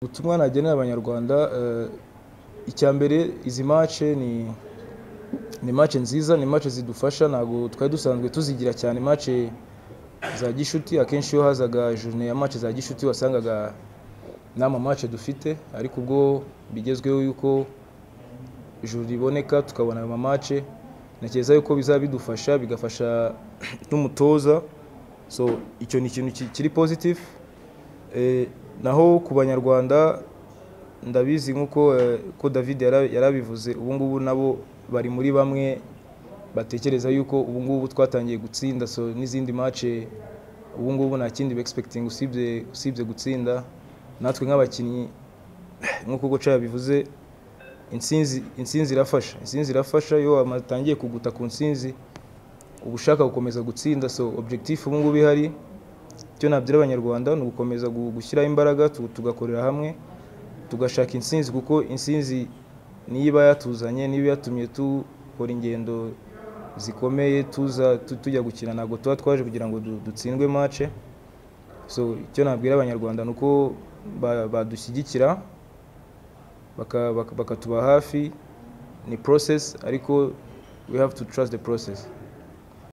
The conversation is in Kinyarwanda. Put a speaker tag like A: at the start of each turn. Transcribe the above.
A: Ubutumwa nagenera abanyarwanda icya mbere izi mace ni ni mace nziza ni mace zidufasha ntabwo twari dusanzwe tuzigira cyane mace za gishuti akenshi iyo hazaga journe ya mace za gishuti wasangaga nta ma mace dufite ariko ubwo bigezweho yuko journe iboneka tukabona ayo ma mace ntekereza yuko bizaba bidufasha bigafasha n'umutoza so icyo ni ikintu kiri positive naho ku banyarwanda ndabizi nk'uko ko David yarabivuze ubu ngubu nabo bari muri bamwe batekereza yuko ubu ngubu twatangiye gutsinda so n'izindi mace ubu ngubu nta kindi begispekitinga usibye usibye gutsinda natwe nk'abakinnyi nk'uko Goca yabivuze intsinzi intsinzi irafasha intsinzi irafasha iyo watangiye kuguta ku ntsinzi uba ushaka gukomeza gutsinda so objectif ubu ngubu ihari icyo nabwira abanyarwanda ni ugukomeza gushyiraho imbaraga tugakorera hamwe tugashaka intsinzi kuko intsinzi niyo iba yatuzanye niyo yatumye dukora ingendo zikomeye tuza tujya gukina ntabwo tuba twaje kugira ngo dutsindwe mace so icyo nabwira abanyarwanda ni uko badushyigikira bakatuba hafi ni process ariko we have to trust the process.